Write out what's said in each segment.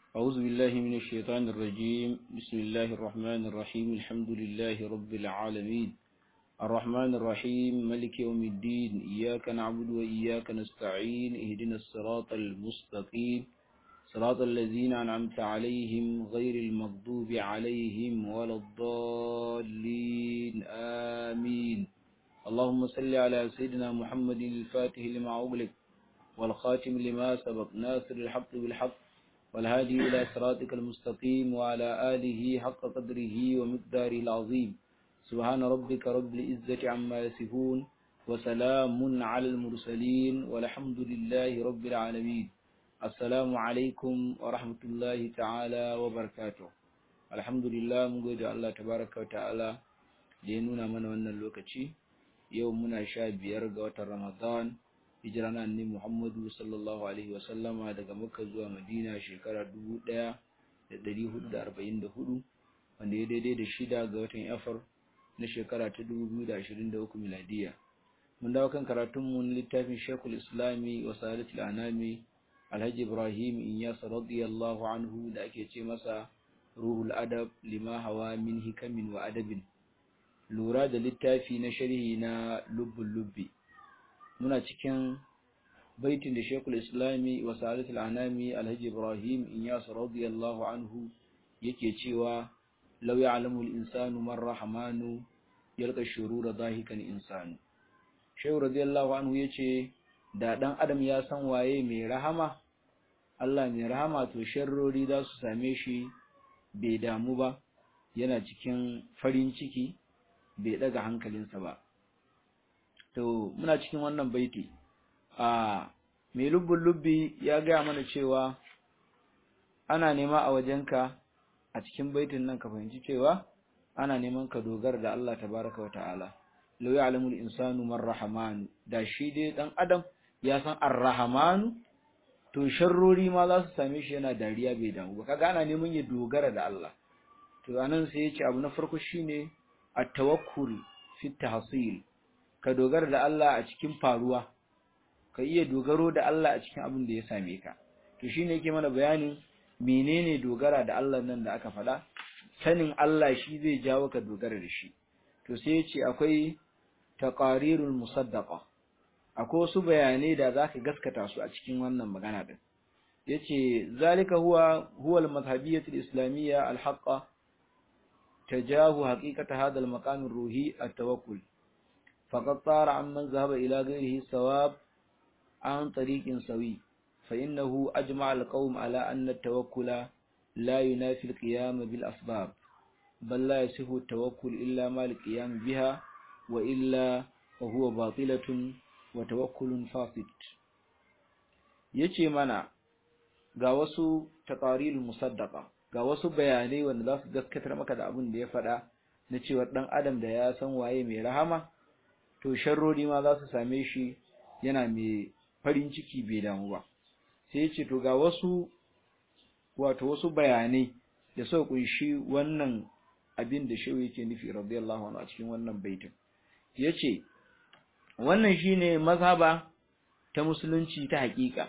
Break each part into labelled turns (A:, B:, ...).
A: أعوذ بالله من الشيطان الرجيم بسم الله الرحمن الرحيم الحمد لله رب العالمين الرحمن الرحيم ملك يوم الدين إياك نعبد وإياك نستعين اهدنا الصراط المستقيم صراط الذين أنعمت عليهم غير المغضوب عليهم ولا الضالين آمين اللهم صل على سيدنا محمد الفاتح لما أغلق والخاتم لما سبق ناصر الحق بالحق والهادي إلى صراطك المستقيم وعلى آله حق قدره ومقداره العظيم سبحان ربك رب العزة عما يصفون وسلام على المرسلين والحمد لله رب العالمين السلام عليكم ورحمة الله تعالى وبركاته الحمد لله mun gode Allah tabaraka wa ta'ala da ya nuna mana wannan lokaci yau muna sha biyar ga watan Ramadan hijira na annabi Muhammadu sallallahu alaihi wasallama daga Makka zuwa Madina shekara 1444 wanda ya daidai da shida ga watan Afar na shekara ta 2023 miladiya mun dawo kan karatun mu na littafin Sheikhul Islami wa Salatul Anami Alhaji Ibrahim Inyas radiyallahu anhu da ake ce masa Ruhul Adab lima hawa min hikamin wa adabin lura da littafi na sharhi na lubbul lubbi muna cikin baitin da Sheikhul Islami wa Salatul Anami Alhaji Ibrahim Inyas radiyallahu anhu yake cewa law ya'lamu al-insanu man rahmanu yalqa shurura dahikan insanu Shehu radiyallahu anhu yace da dan adam ya san waye mai rahama Allah mai rahama to sharrori za su same shi bai damu ba yana cikin farin ciki bai daga hankalinsa ba to muna cikin wannan baiti a mai lubbun lubbi ya gaya mana cewa ana nema a wajenka a cikin baitin nan ka fahimci cewa ana neman ka dogara da Allah tabaraka wata'ala law ya'lamu al-insanu man rahman da shi dai dan adam ya san ar-rahmanu to sharrori ma za su same shi yana dariya bai damu ba kaga ana neman ya dogara da Allah to anan sai ya ce abu na farko shine at-tawakkul fi tahsil ka dogara da Allah a cikin faruwa ka iya dogaro da Allah a cikin abin da ya same ka to shine yake mana bayanin menene dogara da Allah nan da aka faɗa sanin Allah shi zai jawo ka dogara da shi to sai ya ce akwai taqarirul musaddaqa akwai wasu bayanai da zaka gaskata su a cikin wannan magana din yace zalika huwa huwa al-madhhabiyyah al-islamiyya al-haqqa tajahu haqiqata hadha al-maqam ar-ruhi at-tawakkul faqad tara amman zahaba ila ghayrihi sawab an tariqin sawi فإنه أجمع القوم على أن التوكل لا ينافي القيام بالأسباب بل لا يصح التوكل إلا ما القيام بها وإلا وهو باطلة وتوكل فاسد yace mana ga wasu taqarirul musaddaqa ga wasu bayanai wanda za su gaskatar maka da abin da ya faɗa na cewa dan adam da ya san waye mai rahama to sharrori ma za su same shi yana mai farin ciki bai damu ba sai ce to ga wasu wato wasu bayanai da suka kunshi wannan abin da shehu yake nufi radiyallahu anhu a cikin wannan baitin yace wannan shine mazhaba ta musulunci ta haƙiƙa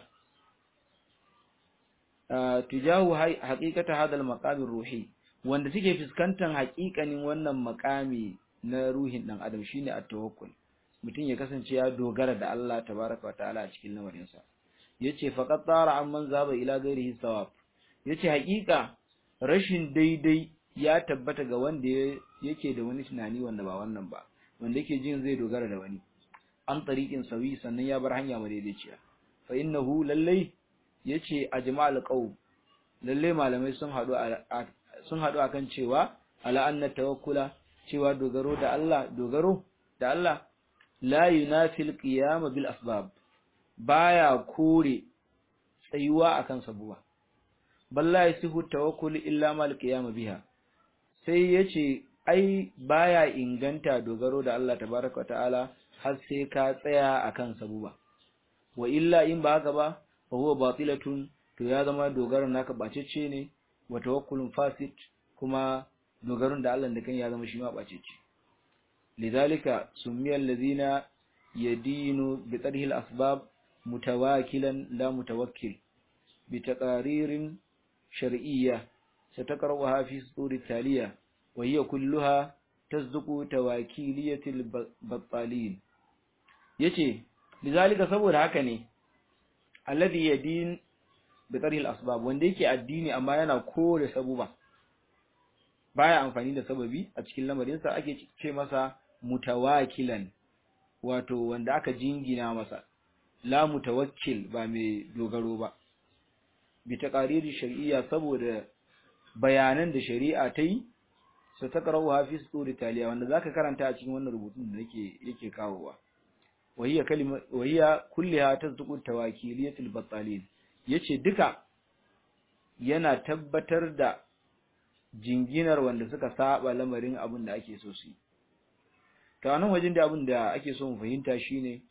A: tujahu haqiqata hadal maqamir ruhi wanda suke fuskantar haƙiƙanin wannan makami na ruhin dan adam shine at-tawakkul mutum ya kasance ya dogara da Allah tabaraka wa ta'ala a cikin lamarinsa yace faqad tara amman zaba ila ghairihi sawab yace hakika rashin daidai ya tabbata ga wanda yake da wani tunani wanda ba wannan ba wanda yake jin zai dogara da wani an tariqin sawi sannan ya bar hanya madaidaiciya fa innahu lallai yace ajma'al qaum lalle malamai sun hadu sun hadu akan cewa ala anna tawakkula cewa dogaro da Allah dogaro da Allah la yunafi al-qiyam bil asbab baya kore tsayuwa akan sabuwa balla yasihu tawakkul illa mal qiyam biha sai yace ai baya inganta dogaro da Allah tabaaraka wa ta'ala har sai ka tsaya akan sabuwa wa illa in ba haka ba fa huwa batilatun to ya zama dogaron naka bacecce ne wa tawakkulun fasid kuma dogaron da Allah da kan ya zama shi ma bacecce lidhalika sumiyal ladina yadinu bi tarhil asbab متواكلا لا متوكل بتقارير shar'iyya sataqra'uha fi sutur taliya wa hiya kulluha tasduqu tawakiliyatil battalin yace lizalika saboda haka ne alladhi yadin bi tarhil asbab wanda yake addini amma yana kore sabuba baya amfani da sababi a cikin lamarinsa ake ce masa mutawakilan wato wanda aka jingina masa la mutawakkil ba mai dogaro ba bi taqariri shar'iyya saboda bayanan da shari'a ta yi su ta karawa fi suri taliya wanda zaka karanta a cikin wannan rubutun da nake yake kawowa wahiya kalima wahiya kulliha tasduqu tawakiliyatul battalin yace duka yana tabbatar da jinginar wanda suka saba lamarin abin da ake so su yi ta nan wajen da abin da ake so mu fahimta shine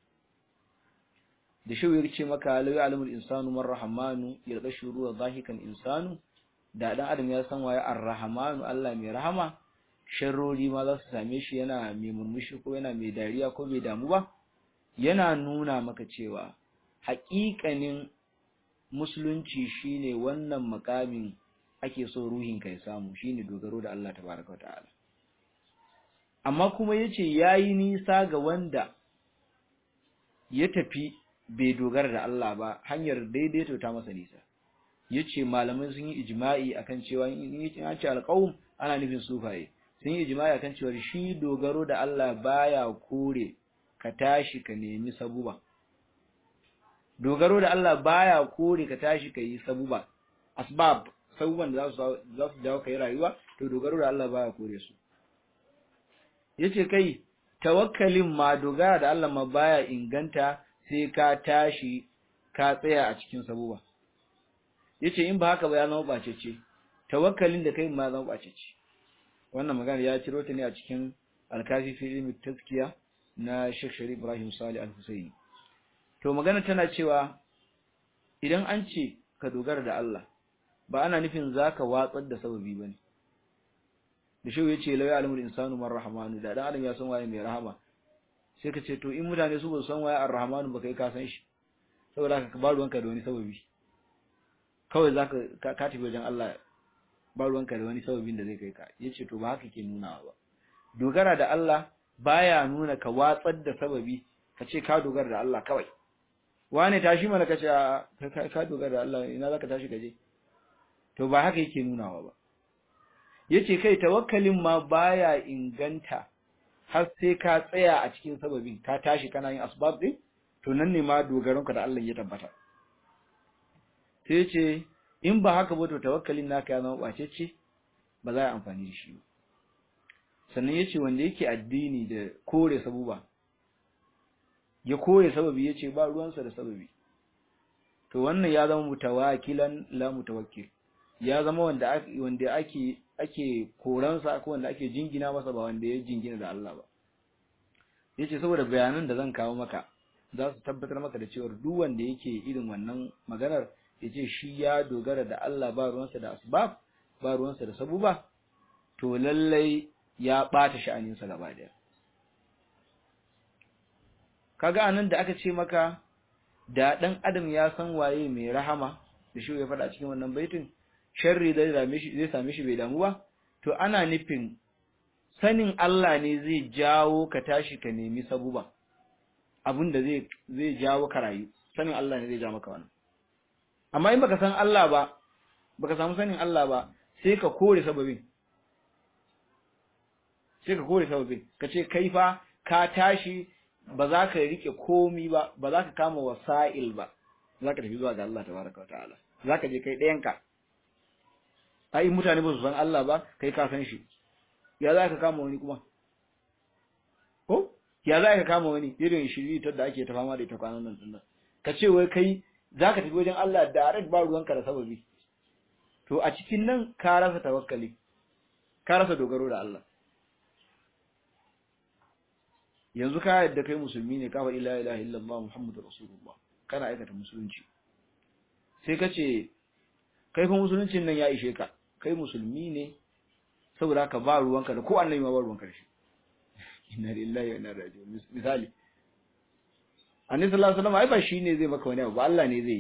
A: da shi ya ce maka lawi alimul insanu man rahamanu yalqa shuru zahikan insanu da dan adam ya san waye ar-rahmanu Allah mai rahama sharrori ma za su same shi yana mai murmushi ko yana mai dariya ko mai damu ba yana nuna maka cewa haƙiƙanin musulunci shine wannan makamin ake so ruhin ka ya samu shine dogaro da Allah tabaraka ta'ala amma kuma yace yayi nisa ga wanda ya tafi bai dogara da Allah ba hanyar daidaito ta masa nisa yace malamai sun yi ijma'i akan cewa in an ce alqaum ana nufin sufaye sun yi ijma'i akan cewa shi dogaro da Allah baya kore ka tashi ka nemi sabuba dogaro da Allah baya kore ka tashi ka yi sabuba asbab sabuban da za su za su jawo kai rayuwa to dogaro da Allah baya kore su yace kai tawakkalin ma dogara da Allah ma baya inganta sai ka tashi ka tsaya a cikin sabuba yace in ba haka ba ya zama bacece tawakkalin da kai ma zama bacece wannan magana ya ciro ta ne a cikin alkafi fi ilmi tazkiya na Sheikh Sharif Ibrahim Salih Al-Husaini to magana tana cewa idan an ce ka dogara da Allah ba ana nufin zaka watsar da sababi bane da shi yace la ya'lamu al-insanu man rahmanu da dan adam ya san waye mai rahama sai ka ce to in mutane su ba su san waye ar-rahmanu ba kai ka san shi saboda ka ba ruwanka da wani sababi kawai zaka ka tafi wajen Allah ba ruwanka da wani sababin da zai kai ka yace to ba haka ke nunawa ba dogara da Allah baya nuna ka watsar da sababi ka ce ka dogara da Allah kawai wane tashi mana ka ce ka dogara da Allah ina zaka tashi kaje to ba haka yake nunawa ba yace kai tawakkalin ma baya inganta har sai ka tsaya a cikin sababin ka tashi kana yin asbab din to nan ne ma dogaronka da Allah ya tabbata sai yace in ba haka ba to tawakkalin naka ya zama bacecce ba za a amfani da shi ba sannan yace wanda yake addini da kore sabuba ya kore sababi yace ba ruwansa da sababi to wannan ya zama mutawakilan la mutawakkil ya zama wanda ake wanda ake ake koransa ko wanda ake jingina masa ba wanda ya jingina da Allah ba yace saboda bayanan da zan kawo maka za su tabbatar maka da cewa duk wanda yake irin wannan maganar yace shi ya dogara da Allah ba ruwansa da asbab ba ruwansa da sabuba to lallai ya ɓata sha'aninsa gaba ɗaya. Kaga anan da aka ce maka da ɗan adam ya san waye mai rahama da shi ya faɗa cikin wannan baitin sharri zai same shi zai same shi bai damu ba to ana nufin sanin Allah ne zai jawo ka tashi ka nemi sabuba abinda zai zai jawo ka rayu sanin Allah ne zai ja maka wannan amma in baka san Allah ba baka samu sanin Allah ba sai ka kore sababin sai ka kore sababin ka ce kai fa ka tashi ba za ka rike komi ba ba za ka kama wasa'il ba za ka tafi zuwa ga Allah tabaraka ta'ala za ka je kai ɗayanka ai mutane ba su san Allah ba kai ka san shi ya za ka kama wani kuma ko ya za ka kama wani irin shiri ta da ake ta fama da ita kwanan nan din ka ce wai kai za ka tafi wajen Allah direct ba ruwanka da sababi to a cikin nan ka rasa tawakkali ka rasa dogaro da Allah yanzu ka yadda kai musulmi ne ka faɗi la ilaha illallah muhammadur rasulullah kana aikata musulunci sai ka ce kai fa musuluncin nan ya ishe ka kai musulmi ne saboda ka ba ruwanka da ko annabi ma ba ruwanka da shi inna lillahi wa inna ilaihi raji'un misali annabi sallallahu alaihi wasallam ai ba shi ne zai maka wani abu ba Allah ne zai yi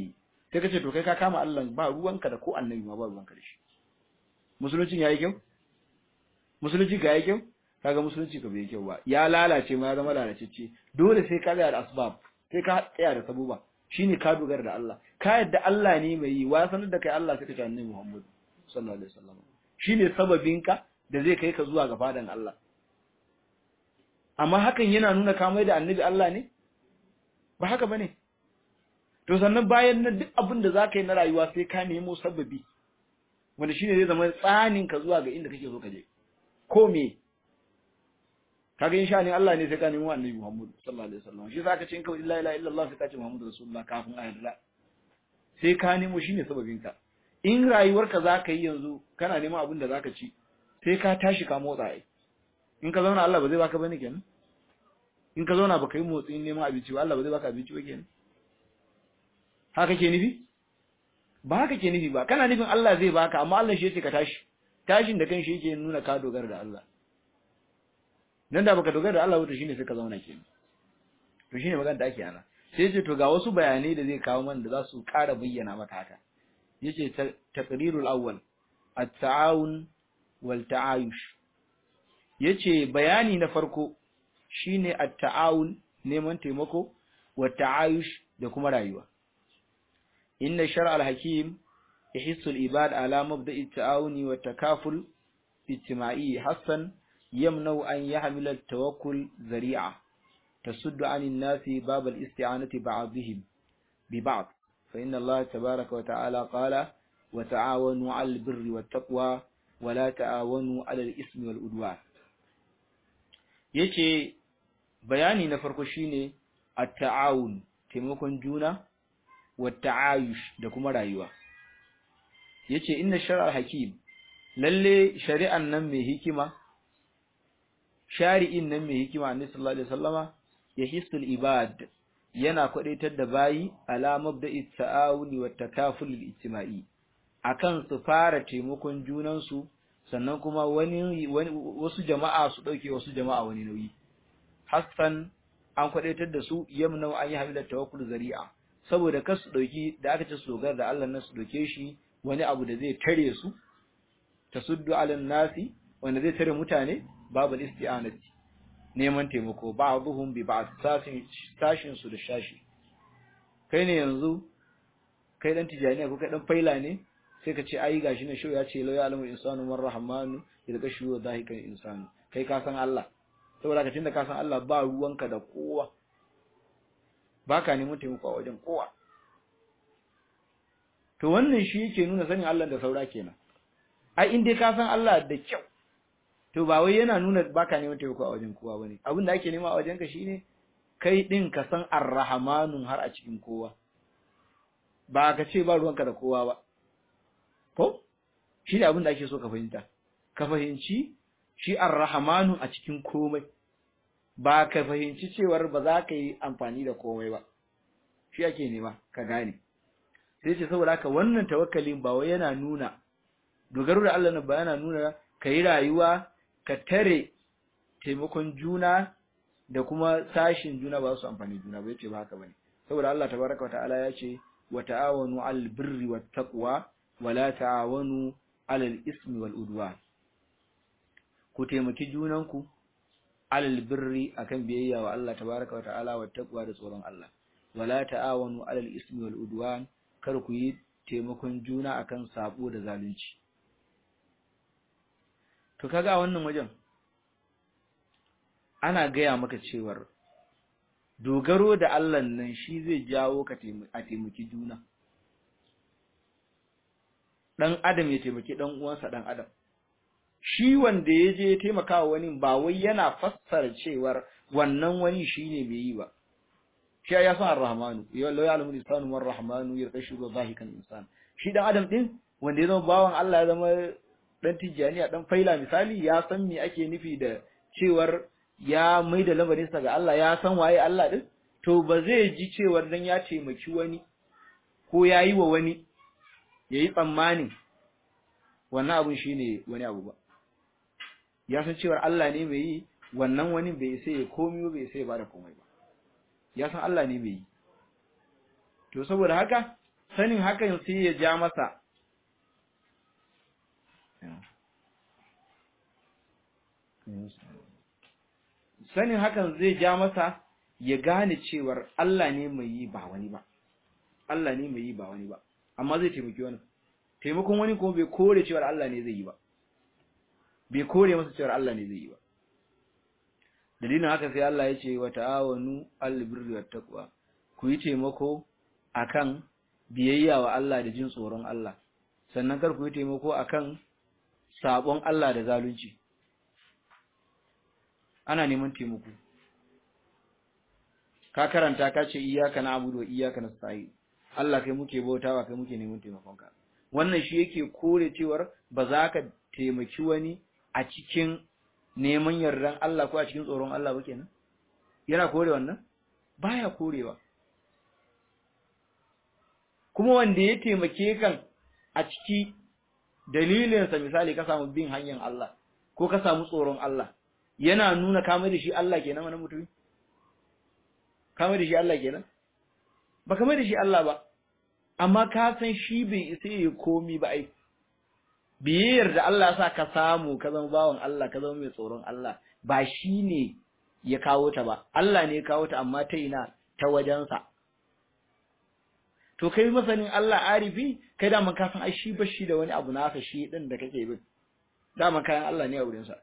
A: sai kace to kai ka kama Allah ba ruwanka da ko annabi ma ba ruwanka da shi musulunci yayi kyau musulunci ga yayi kyau kaga musulunci ka bai kyau ba ya lalace ma ya zama lalacecce dole sai ka tsaya da asbab sai ka tsaya da sabuba shine ka dogara da Allah ka yadda Allah ne mai yi wa sanar da kai Allah sai ka ce annabi Muhammad sallallahu alaihi wasallam shine sababinka da zai kai ka zuwa ga fadan Allah amma hakan yana nuna ka mai da annabi Allah ne ba haka bane to sannan bayan nan duk abin da zaka yi na rayuwa sai ka nemo sababi wanda shine zai zama tsanin ka zuwa ga inda kake so ka je ko me kaga insha ne Allah ne sai ka nemo annabi Muhammad sallallahu alaihi wasallam shi zaka ce in ka la ilaha illallah sai ka ce Muhammadu rasulullah kafin a yarda sai ka nemo shine sababin ka in rayuwarka zaka yi yanzu kana neman abin da zaka ci sai ka tashi ka motsa ai in ka zauna Allah ba zai baka bane kenan in ka zauna baka yi motsi neman abinci ba Allah ba zai baka abinci ba kenan haka ke nufi ba haka ke nufi ba kana nufin Allah zai baka amma Allah shi yace ka tashi tashin da kan shi yake nuna ka dogara da Allah nan da baka dogara da Allah wato shine sai ka zauna kenan to shine magana da ake ana sai yace to ga wasu bayanai da zai kawo mana da za su ƙara bayyana maka haka yace taqrirul awwal at-ta'awun wal ta'ayush yace bayani na farko shine at-ta'awun neman taimako wa ta'ayush da kuma rayuwa inna shar'a al-hakim yahissu al-ibad ala mabda'i at-ta'awuni wa takaful ijtima'i hasan yamna'u an yahmila at-tawakkul zari'a tasuddu 'ani an-nasi bab al-isti'anati ba'dihim bi ba'd fa inna Allah tabaaraka wa ta'ala qala wa ta'awanu 'alal birri wat-taqwa wa la ta'awanu 'alal ismi wal udwan yace bayani na farko shine at-ta'awun taimakon juna wa ta'ayush da kuma rayuwa yace inna shar'al hakim lalle shari'an nan mai hikima shari'in nan mai hikima annabi sallallahu alaihi wasallama yahisul ibad yana kwadaitar da bayi ala mabda'i ta'awuni wa takaful ijtima'i akan su fara taimakon junan su sannan kuma wani wasu jama'a su dauke wasu jama'a wani nauyi hassan an kwadaitar da su yamnau an yi hamila tawakkul zari'a saboda kar su dauki da aka ce su dogara da Allah nan su doke shi wani abu da zai tare su tasuddu alan nasi wanda zai tare mutane babu isti'anati neman taimako ba'dhum bi ba'd sashin sashin su da shashi kai ne yanzu kai dan tijaniya ko kai dan faila ne sai ka ce ai gashi ne shau ya ce la ya'lamu insanu man rahmanu idza shuwa dhahikan insanu kai ka san Allah saboda ka tunda ka san Allah ba ruwanka da kowa baka neman taimako a wajen kowa to wannan shi yake nuna sanin Allah da saura kenan ai in dai ka san Allah da kyau to ba wai yana nuna baka neman taimako a wajen kowa bane abin da ake nema a wajenka shine kai din ka san arrahmanun har a cikin kowa ba ka ce ba ruwanka da kowa ba ko shi ne abin da ake so ka fahimta ka fahimci shi arrahmanu a cikin komai ba ka fahimci cewar ba za ka yi amfani da komai ba shi ake nema ka gane sai ce saboda haka wannan tawakkalin ba wai yana nuna dogaro da Allah ba yana nuna ka yi rayuwa ka tare taimakon juna da kuma sashin juna ba su amfani juna ba yace ba haka bane saboda Allah tabaraka wataala ya ce wa ta'awanu 'alal birri wat taqwa wa la ta'awanu 'alal ismi wal udwan ku taimaki junanku 'alal birri akan biyayya wa Allah tabaraka wataala wat taqwa da tsoron Allah wa la ta'awanu 'alal ismi wal udwan kar ku yi taimakon juna akan sabo da zalunci to kaga a wannan wajen ana gaya maka cewar dogaro da Allah nan shi zai jawo ka a taimaki juna dan adam ya taimaki dan uwansa dan adam shi wanda ya je ya taimaka wa wani ba wai yana fassara cewar wannan wani shine bai yi ba shi ya san ar-rahmanu ya la ya'lamu insanu war rahmanu yarqashu zahikan insan shi dan adam din wanda ya zama bawan Allah ya zama dan tijjaniya dan faila misali ya san me ake nufi da cewar ya mai da lamarinsa ga Allah ya san waye Allah din to ba zai ji cewar dan ya taimaki wani ko ya yi wa wani ya yi tsammanin wannan abun shine wani abu ba ya san cewar Allah ne mai yi wannan wani bai sai ya komi bai sai ba da komai ba ya san Allah ne mai yi to saboda haka sanin hakan sai ya ja masa sanin hakan zai ja masa ya gane cewar Allah ne mai yi ba wani ba Allah ne mai yi ba wani ba amma zai taimaki wani taimakon wani kuma bai kore cewar Allah ne zai yi ba bai kore masa cewar Allah ne zai yi ba dalilin haka sai Allah ya ce wa ta'awanu al-birri wat taqwa ku yi taimako akan biyayya wa Allah da jin tsoron Allah sannan kar ku yi taimako akan sabon Allah da zalunci ana neman taimako ka karanta ka ce iyyaka na'budu wa iyyaka nasta'in Allah kai muke bautawa kai muke neman taimakon ka wannan shi yake kore cewar ba za ka taimaki wani a cikin neman yardan Allah ko a cikin tsoron Allah ba kenan yana kore wannan baya korewa kuma wanda ya taimake kan a ciki dalilinsa misali ka samu bin hanyar Allah ko ka samu tsoron Allah yana nuna kama da shi Allah kenan wani mutum kama da shi Allah kenan ba kama da shi Allah ba amma ka san shi bai isa yi komi ba ai biyayyar da Allah ya sa ka samu ka zama bawan Allah ka zama mai tsoron Allah ba shi ne ya kawo ta ba Allah ne ya kawo ta amma ta ina ta wajensa to kai masanin Allah arifi kai da man ka san ai shi bashi da wani abu nasa shi din da kake bin dama kayan Allah ne a wurin sa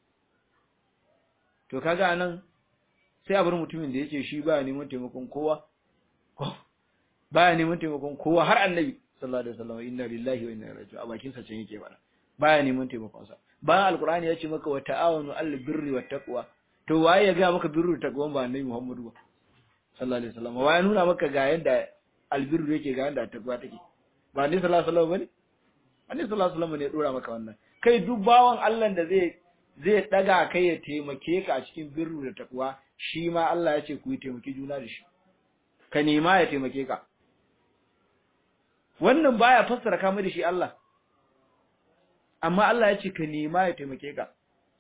A: to kaga anan sai a bar mutumin da yake shi baya neman taimakon kowa baya neman taimakon kowa har annabi sallallahu alaihi wasallam inna lillahi wa inna ilaihi raji'un a bakin sa can yake bana baya neman taimakon sa bayan alqur'ani ya ce maka wa ta'awanu al birri wat taqwa to waye ya ga maka birru ta taqwa ba annabi muhammadu ba sallallahu alaihi wasallam waye nuna maka ga yanda albirru yake ga yanda taqwa take ba annabi sallallahu alaihi wasallam bane annabi sallallahu alaihi wasallam ne ya dora maka wannan kai duk bawan Allah da zai zai daga kai ya taimake ka a cikin birru da taqwa shi ma Allah ya ce ku yi taimaki juna da shi ka nema ya taimake ka wannan baya fassara kama da shi Allah amma Allah ya ce ka nema ya taimake ka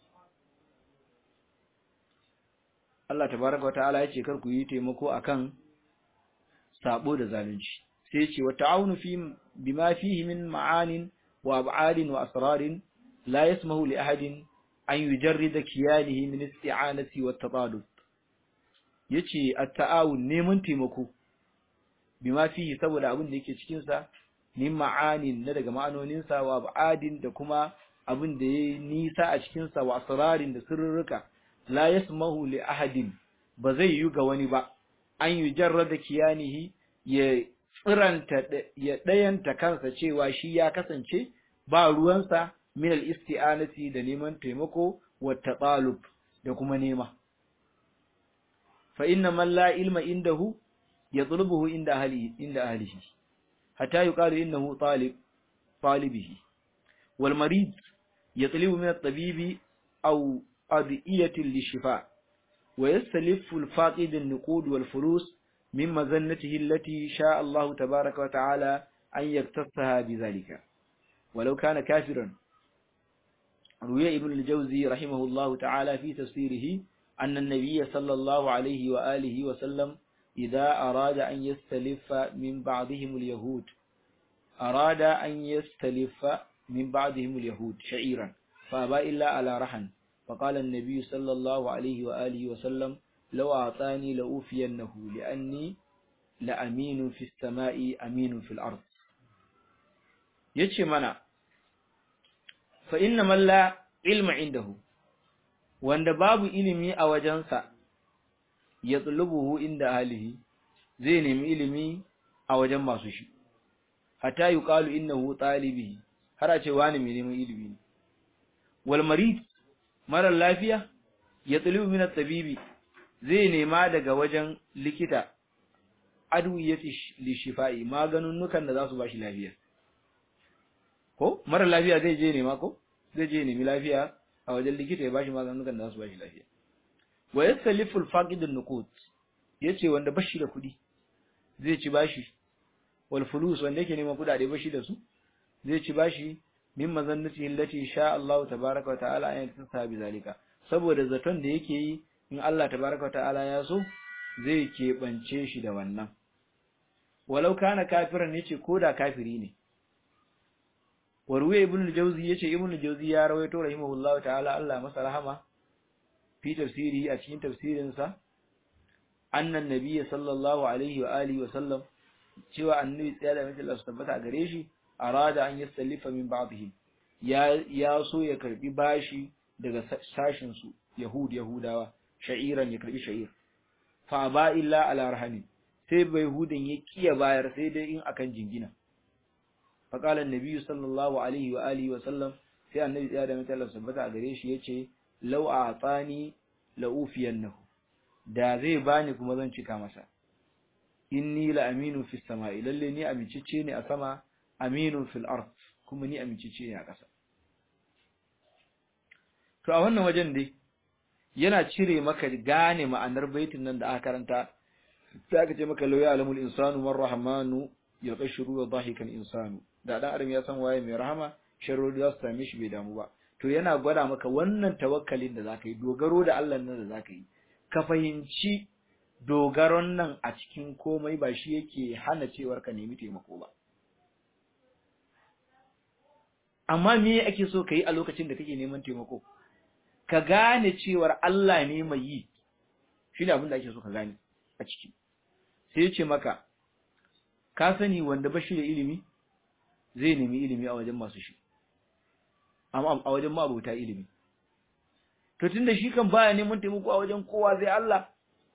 A: Allah tabaraka wataala ya ce kar ku yi taimako akan sabo da zalunci sai ya ce wa ta'awunu fi bima fihi min ma'anin wa ab'adin wa asrarin la yasmahu li ahadin an yujarrida kiyanihi min isti'anati wa tatalub yace at-ta'awun neman taimako bima fihi saboda abin da yake cikin sa min ma'anin na daga ma'anonin sa wa ab'adin da kuma abin da yayi nisa a cikin sa wa asrarin da sirrika la yasmahu li ahadin ba zai yi ga wani ba an yujarrada kiyanihi ya tsiranta ya dayanta kansa cewa shi ya kasance ba ruwansa min al-isti'anati da neman taimako wa tatalub da kuma nema fa inna man la ilma indahu yatlubuhu inda ahli inda ahlihi hatta yuqalu innahu talib talibihi wal marid yatlubu min at-tabibi aw adiyati lishifa wa yastalifu al-faqid an-nuqud wal fulus min mazannatihi allati sha'a Allah tabaaraka wa ta'ala an yaktasaha bidhalika ولو كان كافرا روي ابن الجوزي رحمه الله تعالى في تفسيره أن النبي صلى الله عليه وآله وسلم إذا أراد أن يستلف من بعضهم اليهود أراد أن يستلف من بعضهم اليهود شعيرا فأبى إلا على رحن فقال النبي صلى الله عليه وآله وسلم لو أعطاني لأوفينه لأني لأمين في السماء أمين في الأرض yace mana fa inna man la ilma indahu wanda babu ilimi a wajensa ya tsulubuhu inda ahlihi zai nemi ilimi a wajen masu shi hatta yuqalu innahu talibi har a ce wani mai neman ilimi ne wal marid mara lafiya ya tsulubu min at-tabibi zai nema daga wajen likita adwiyati lishifa'i maganunukan da za su bashi lafiya ko mara lafiya zai je nema ko zai je nemi lafiya a wajen likita ya bashi maganunukan da za su bashi lafiya wa yastalifu al-faqid an-nuqud yace wanda bashi da kudi zai ci bashi wal fulus wanda yake neman kudade bashi da su zai ci bashi min mazannati allati sha Allah tabaaraka wa ta'ala an yatsa bi zalika saboda zaton da yake yi in Allah tabaaraka wa ta'ala ya so zai keɓance shi da wannan walau kana kafiran yace koda kafiri ne warwaye ibn al-jawzi yace ibn al-jawzi ya rawaito rahimahullahu ta'ala Allah masa rahama fi tafsiri a cikin tafsirin sa annan nabiyyi sallallahu alaihi wa alihi wa sallam cewa annabi tsaya da mutum Allah tabbata a gare shi arada an yasallifa min ba'dihim ya ya so ya karbi bashi daga sashin su yahud yahudawa sha'iran ya karbi sha'ir fa ba illa ala rahani sai bai hudin ya kiya bayar sai dai in akan jingina fa qala annabi sallallahu alaihi wa alihi wa sallam sai annabi tsaya da mutum Allah tabbata a gare shi yace law a'tani la ufiyannahu da zai bani kuma zan cika masa inni la aminu fis sama'i lalle ni amincicce ne a sama aminun fil ard kuma ni amincicce ne a ƙasa to a wannan wajen dai yana cire maka gane ma'anar baitin nan da aka karanta sai aka ce maka law ya'lamul insanu man rahmanu yalqashuru wa dhahikan insanu da dan adam ya san waye mai rahama sharrodi za su same shi bai damu ba to yana gwada maka wannan tawakkalin da zaka yi dogaro da Allah nan da zaka yi ka fahimci dogaron nan a cikin komai ba shi yake hana cewar ka nemi taimako ba amma me ake so ka yi a lokacin da kake neman taimako ka gane cewar Allah ne mai yi shi ne abin da ake so ka gane a ciki sai ya ce maka ka sani wanda ba shi da ilimi zai nemi ilimi a wajen masu shi amma a wajen ma'abota ilimi to tunda shi kan baya neman taimako a wajen kowa zai Allah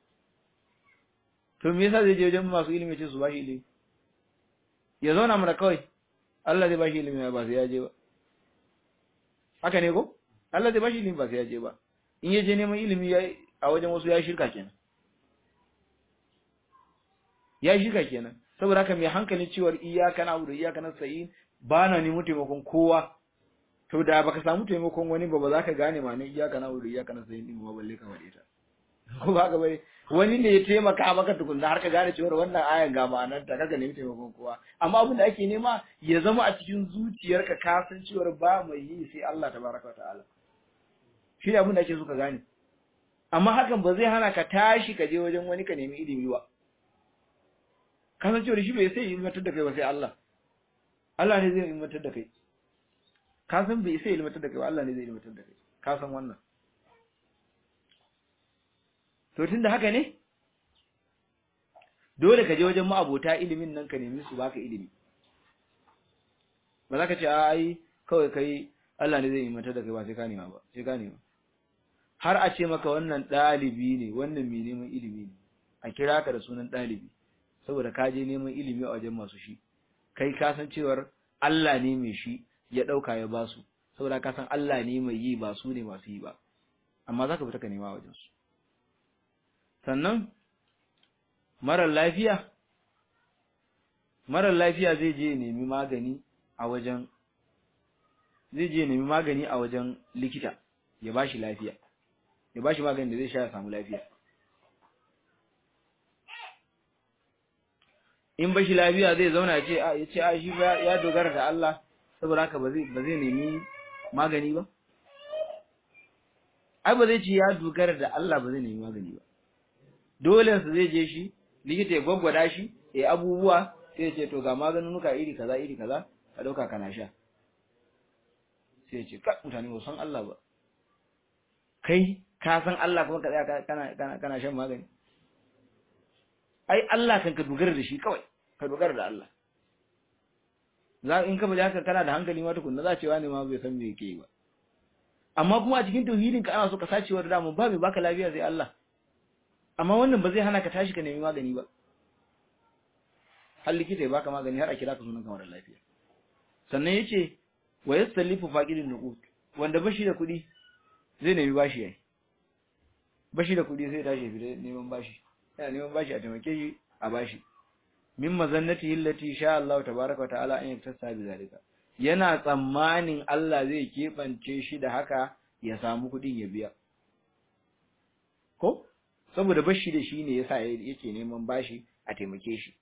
A: to me yasa zai je wajen masu ilimi ce su bashi ilimi ya zauna mana kawai Allah zai bashi ilimi ba sai ya je ba haka ne ko Allah zai bashi ilimi ba sai ya je ba in ya je neman ilimi a wajen wasu ya shirka kenan ya shirka kenan saboda haka mai hankalin cewar iyyaka na'budu iyyaka nasta'in ba na neman taimakon kowa to da baka samu taimakon wani ba ba za ka gane ma ne iyyaka na'budu iyyaka nasta'in din ba balle ka wade ta ko ba ka bai wani ne ya taimaka maka tukunna har ka gane cewa wannan ayan ga ma'anar ta kaga nemi taimakon kowa amma abin da ake nema ya zama a cikin zuciyarka ka san cewa ba mai yi sai Allah tabaraka wa ta'ala shi ne abin da ake so ka gane amma hakan ba zai hana ka tashi ka je wajen wani ka nemi ilimi ba ka san cewa shi bai sai ilmantar da kai ba sai Allah Allah ne zai ilmantar da kai ka san bai sai ilmantar da kai ba Allah ne zai ilmantar da kai ka san wannan to tunda haka ne dole ka je wajen ma'abota ilimin nan ka nemi su baka ilimi ba za ka ce ai kawai kai Allah ne zai ilmantar da kai ba sai ka nema ba sai ka nema har a ce maka wannan ɗalibi ne wannan mai neman ilimi ne a kira ka da sunan ɗalibi saboda ka je neman ilimi a wajen masu shi kai ka san cewar Allah ne mai shi ya ɗauka ya basu saboda ka san Allah ne mai yi ba su ne masu yi ba amma za ka fita ka nema wajen su sannan marar lafiya marar lafiya zai je nemi magani a wajen zai je nemi magani a wajen likita ya bashi lafiya ya bashi magani da zai sha ya samu lafiya in bashi lafiya zai zauna ya ce a ya ce a shi ya dogara da Allah saboda haka ba zai ba zai nemi magani ba ai ba zai ce ya dogara da Allah ba zai nemi magani ba dole su zai je shi likita ya gwaggwada shi ya abubuwa sai ya ce to ga maganunuka iri kaza iri kaza ka dauka kana sha sai ya ce ka mutane ba san Allah ba kai ka san Allah kuma ka tsaya kana kana kana shan magani ai Allah kan ka dogara da shi kawai ka dogara da Allah za in ka bada haka kana da hankali ma tukunna za cewa ne ma bai san me yake yi ba amma kuma a cikin tauhidin ka ana so ka sacewa da damu ba mai baka lafiya sai Allah amma wannan ba zai hana ka tashi ka nemi magani ba har likita ya baka magani har a kira ka sunan kamar lafiya sannan yace wa yasallifu faqidun nuqut wanda bashi da kuɗi zai nemi bashi yayi bashi da kuɗi sai tashi fita neman bashi yana neman bashi a taimake shi a bashi min mazannati allati sha Allah tabaaraka wa ta'ala an yaktasa bi zalika yana tsammanin Allah zai kebance shi da haka ya samu kuɗin ya biya ko saboda bashi da shi ne yasa yake neman bashi a taimake shi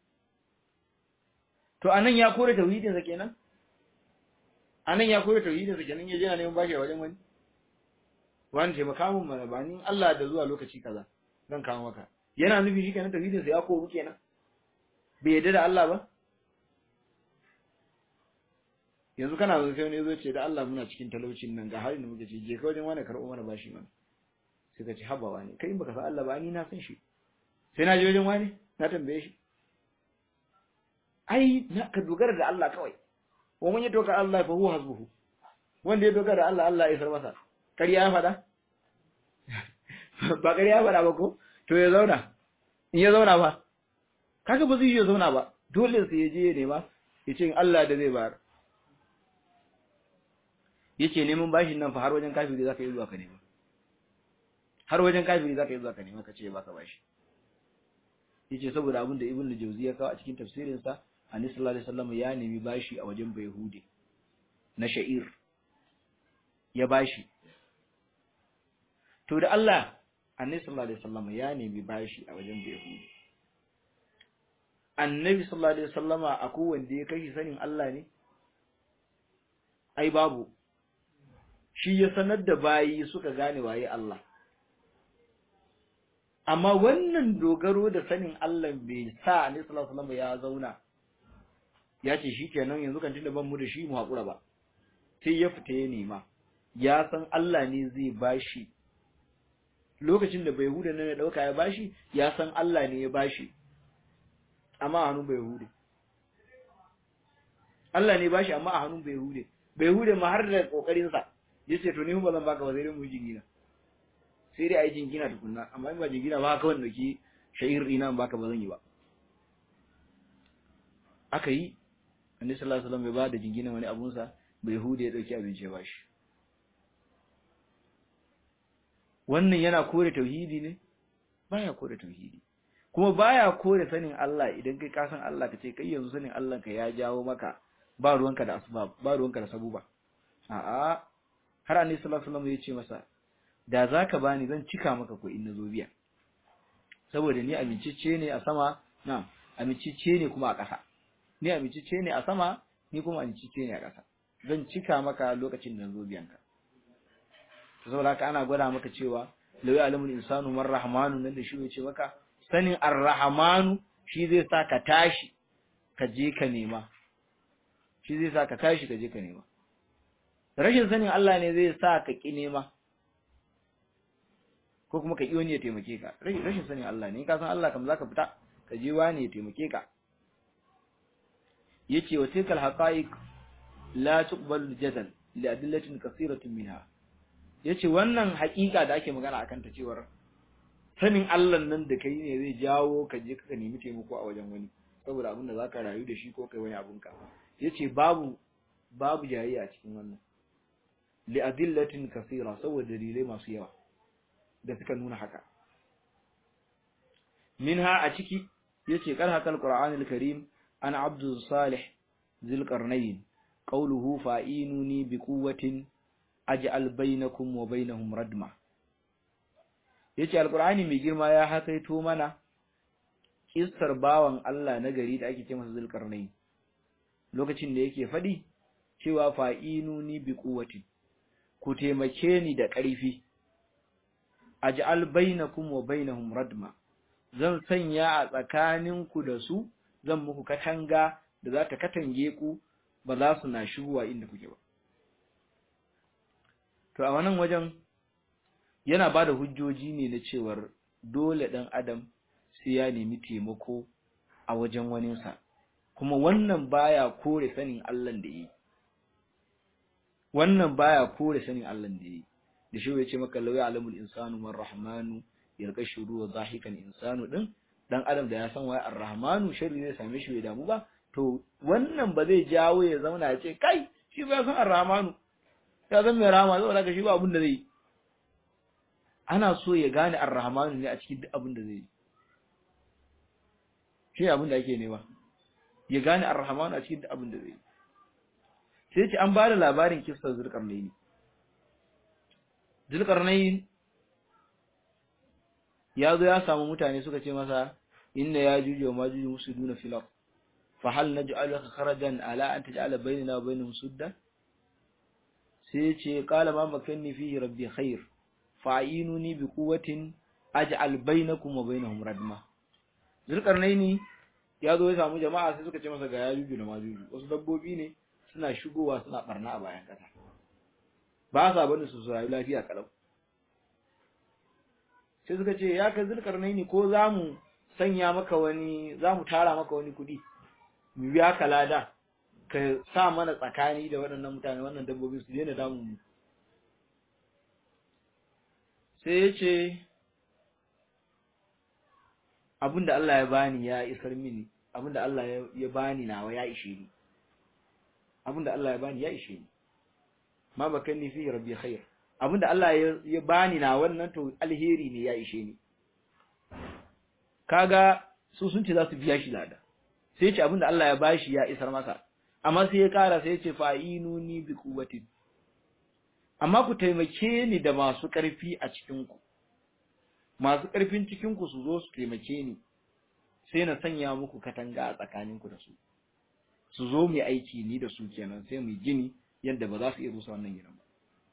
A: to anan ya kore tauhidin sa kenan anan ya kore tauhidin sa kenan yaje yana neman bashi a wajen wani wani taimaka mun mana ba ni Allah da zuwa lokaci kaza zan kawo maka yana nufi shi kenan tauhidin sa ya koru kenan bai yadda da Allah ba yanzu kana zo sai wani zo ce da Allah muna cikin talaucin nan ga halin da muke ci je ka wajen wani karɓo mana bashi mana sai ka ci habawa ne kai in baka san Allah ba ni na san shi sai na je wajen wani na tambaye shi ai na ka dogara da Allah kawai wa man yatoka Allah fa huwa hasbuhu wanda ya dogara da Allah Allah ya isar masa ƙarya ya faɗa ba ƙarya ya faɗa ba ko to ya zauna in ya zauna ba kaga ba zai yi ya zauna ba dole sai ya je ya nema ya ce Allah da zai bayar yace neman bashin nan fa har wajen kafiri zaka yi zuwa ka nema har wajen kafiri zaka yi zuwa ka nema ka ce baka bashi yace saboda abin da Ibn Jawzi ya kawo a cikin tafsirin sa Annabi sallallahu alaihi wasallam ya nemi bashi a wajen Bayhudi na sha'ir ya bashi to da Allah Annabi sallallahu alaihi wasallam ya nemi bashi a wajen Bayhudi Annabi sallallahu alaihi wasallama akwai wanda ya kashi sanin Allah ne ai babu shi ya sanar da bayi suka gane waye Allah amma wannan dogaro da sanin Allah bai sa Annabi sallallahu alaihi wasallam ya zauna ya ce shikenan yanzu kan tunda ban mu da shi mu hakura ba sai ya fita ya nema ya san Allah ne zai bashi lokacin da Bayhuda nan ya dauka ya bashi ya san Allah ne ya bashi amma a hannun Bayhude Allah ne bashi amma a hannun Bayhude Bayhude ma har da kokarin sa yace to ni ba zan baka ba sai dai mu jingina sai dai ai jingina tukunna amma in ba jingina ba kawai dauki shahir dina baka ba zan yi ba aka yi annabi sallallahu alaihi wasallam bai ba da jingina wani abun sa Bayhude ya dauki abinci ya bashi wannan yana kore tauhidi ne baya kore tauhidi kuma baya kore sanin Allah idan kai ka san Allah kace kai yanzu sanin Allah ka ya jawo maka ba ruwanka da asbab ba ruwanka da sabuba a'a har annabi sallallahu alaihi wasallam ya ce masa da zaka bani zan cika maka ko in nazo biya saboda ni amincicce ne a sama na amincicce ne kuma a ƙasa ni amincicce ne a sama ni kuma amincicce ne a ƙasa zan cika maka lokacin da nazo biyanka saboda haka ana gwada maka cewa lawi alamul insanu man rahmanu nan da shi ya ce maka sanin ar-rahmanu shi zai sa ka tashi ka je ka nema shi zai sa ka tashi ka je ka nema rashin sanin Allah ne zai sa ka ki nema ko kuma ka ki wani ya taimake ka rashin sanin Allah ne in ka san Allah kam zaka fita ka je wani ya taimake ka yace wa tilkal haqa'iq la tuqbalu jadal li adillatin kathiratin minha yace wannan haƙiƙa da ake magana akan ta cewar sanin Allah nan da kai ne zai jawo ka je ka nemi taimako a wajen wani saboda abin da zaka rayu da shi ko kai wani abun ka yace babu babu jayayya a cikin wannan li adillatin kathira saboda dalilai masu yawa da suka nuna haka minha a ciki yace kar hakal qur'anul karim ana abdul salih zil qarnayn qawluhu fa'inuni bi quwwatin aj'al bainakum wa bainahum radma yace alqur'ani mai girma ya hakaito mana kissar bawan Allah na gari da ake ce masa zulkarnain lokacin da yake fadi cewa fa'inuni bi quwwatin ku taimake ni da ƙarfi aj'al bainakum wa bainahum radma zan sanya a tsakaninku da su zan muku katanga da za ta katange ku ba za su na shigowa inda kuke ba to a wannan wajen yana ba da hujjoji ne na cewar dole ɗan adam sai ya nemi taimako a wajen waninsa kuma wannan baya kore sanin Allah da yi wannan baya kore sanin Allah da yi da shi ya ce maka lawi alamul insanu man rahmanu yalqa shuru wa zahikan insanu din dan adam da ya san wai ar-rahmanu sharri zai same shi bai damu ba to wannan ba zai jawo ya zauna ya ce kai shi ba san ar-rahmanu ya zan mai rahama zai daga shi ba abin da zai ana so ya gane ar-rahmanu ne a cikin duk abin da zai yi shi abin da ake nema ya gane ar-rahmanu a cikin duk abin da zai yi sai ce an ba da labarin kissar zulkarnaini zulkarnain ya zo ya samu mutane suka ce masa inna ya juju wa majuju musuduna fil ard fa hal naj'aluka kharajan ala an taj'ala bainana wa bainahum sudda sai ce qala ma makanni fihi rabbi khair fa'inuni bi quwwatin aj'al bainakum wa bainahum radma zulkarnaini ya zo ya samu jama'a sai suka ce masa ga yajuju da majuju wasu dabbobi ne suna shigowa suna barna a bayan kasa ba sa bane su rayu lafiya kalau sai suka ce ya ka zulkarnai ne ko za mu sanya maka wani za mu tara maka wani kuɗi mu biya ka lada ka sa mana tsakani da waɗannan mutane wannan dabbobi su daina damun mu sai ya ce abinda Allah ya bani ya isar mini abinda Allah ya bani nawa ya ishe ni abinda Allah ya bani ya ishe ni ma bakanni fi rabbi khair abinda Allah ya bani na wannan to alheri ne ya ishe ni kaga su sun ce za su biya shi lada sai ya ce abinda Allah ya bashi ya isar masa amma sai ya kara sai ya ce fa'inuni bi quwwatin amma ku taimake ni da masu ƙarfi a cikin ku masu ƙarfin cikin ku su zo su taimake ni sai na sanya muku katanga a tsakanin ku da su su zo mu aiki ni da su kenan sai mu gini yadda ba za su iya rusa wannan gidan ba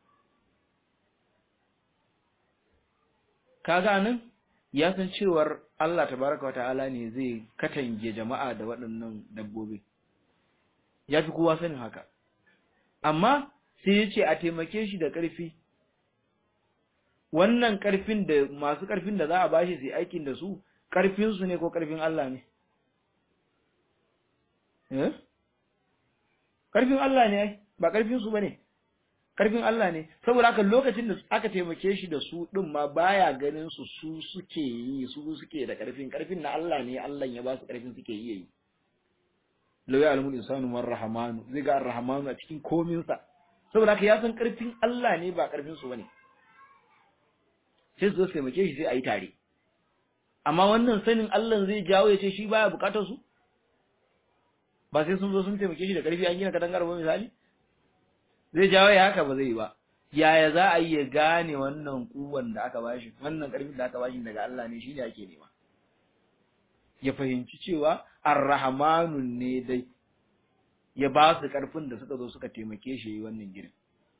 A: kaga nan ya san cewar Allah tabaraka wa ta'ala ne zai katange jama'a da waɗannan dabbobi ya fi kowa sanin haka amma sai ya ce a taimake shi da ƙarfi wannan ƙarfin da masu ƙarfin da za a bashi su aikin da su ƙarfinsu ne ko ƙarfin Allah ne eh ƙarfin Allah ne ba ƙarfinsu ba ne ƙarfin Allah ne saboda haka lokacin da aka taimake shi da su ɗin ma baya ganin su su suke yi su suke da ƙarfin ƙarfin na Allah ne Allah ya ba su ƙarfin suke iya yi lau ya alamul insanu man rahamanu zai ga arrahmanu a cikin kominsa saboda haka ya san ƙarfin Allah ne ba ƙarfin su bane sai su zo taimake shi sai a yi tare amma wannan sanin Allah zai jawo ya ce shi baya bukatar su ba sai sun zo sun taimake shi da ƙarfi an gina katangar ba misali zai jawo ya haka ba zai ba yaya za a yi ya gane wannan kuwan da aka bashi wannan ƙarfin da aka bashi daga Allah ne shine ake nema ya fahimci cewa arrahmanun ne dai ya ba su ƙarfin da suka zo suka taimake shi yi wannan girin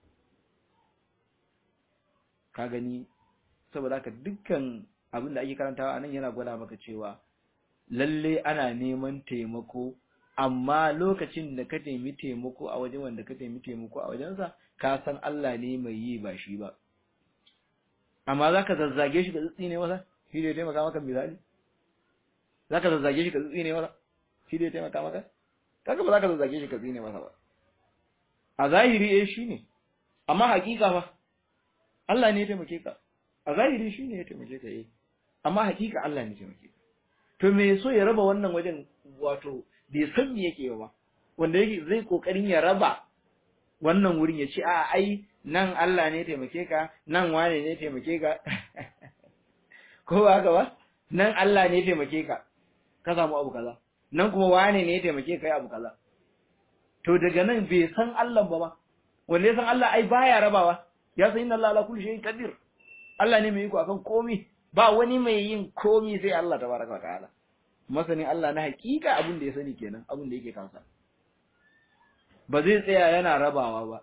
A: ka gani saboda haka dukkan abin da ake karantawa anan yana gwada maka cewa lalle ana neman taimako amma lokacin da ka taimi taimako a wajen wanda ka taimi taimako a wajensa ka san Allah ne mai yi ba shi ba amma za ka zazzage shi ka tsitsi ne masa shi da ya taimaka maka misali za ka zazzage shi ka tsitsi ne masa shi da ya taimaka maka kaga ba za ka zazzage shi ka tsine masa ba a zahiri eh shine amma hakika fa Allah ne ya taimake ka a zahiri shine ya taimake ka eh amma hakika Allah ne ya taimake ka to me so ya raba wannan wajen wato bai san me yake ba wanda yake zai kokarin ya raba wannan wurin ya ce a ai nan Allah ne ya taimake ka nan wane ne ya taimake ka ko ba haka ba nan Allah ne ya taimake ka ka samu abu kaza nan kuma wane ne ya taimake kai abu kaza to daga nan bai san Allah ba ba wanda ya san Allah ai baya rabawa ya san inna Allah ala kulli shay'in qadir Allah ne mai iko akan komai ba wani mai yin komai sai Allah tabaraka wa ta'ala masani Allah na hakika abin da ya sani kenan abin da yake kansa ba zai tsaya yana rabawa ba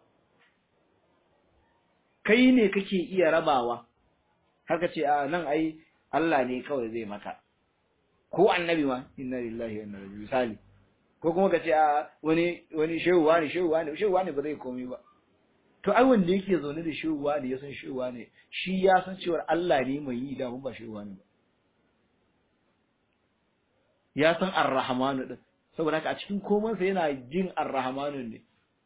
A: kai ne kake iya rabawa haka ce a nan ai Allah ne kawai zai maka ko annabi ma inna lillahi wa inna ilaihi misali ko kuma ka ce a wani wani shehu wani shehu wani shehu wani ba zai komai ba to ai wanda yake zaune da shehu wani ya san shehu wani shi ya san cewa Allah ne mai yi da mun ba shehu wani ba ya san ar-rahmanu din saboda haka a cikin komansa yana jin ar-rahmanu ne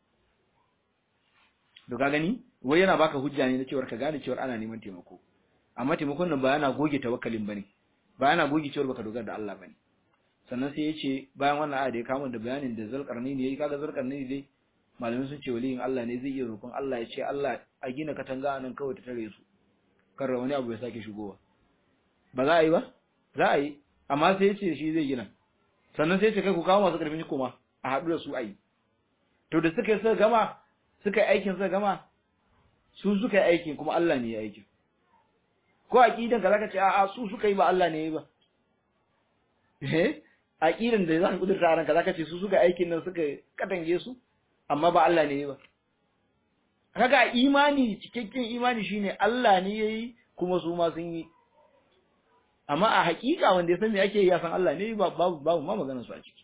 A: to ka gani wai yana baka hujja ne na cewa ka gane cewa ana neman taimako amma taimakon nan ba yana goge tawakkalin bane ba yana goge cewa baka dogara da Allah bane sannan sai yace bayan wannan aya da ya kawo da bayanin da zalqarni ne yayi kaga zalqarni dai malamin sun ce waliyin Allah ne zai iya roƙon Allah ya ce Allah a gina katanga nan kawai ta tare su kar wani abu ya sake shigowa ba za a yi ba za a yi amma sai yace shi zai gina sannan sai ce kai ku kawo masu karfin kuma a haɗu da su a yi to da suka yi suka gama suka yi aikin suka gama su suka yi aikin kuma Allah ne ya aikin ko aqidan ka zaka ce a'a su suka yi ba Allah ne ya yi ba eh aqidan da zaka kudurta ranka zaka ce su suka aikin nan suka katange su amma ba Allah ne ya yi ba kaga imani cikakken imani shine Allah ne yayi kuma su ma sun yi amma a hakika wanda ya san me ake yi ya san Allah ne babu babu ma maganar su a ciki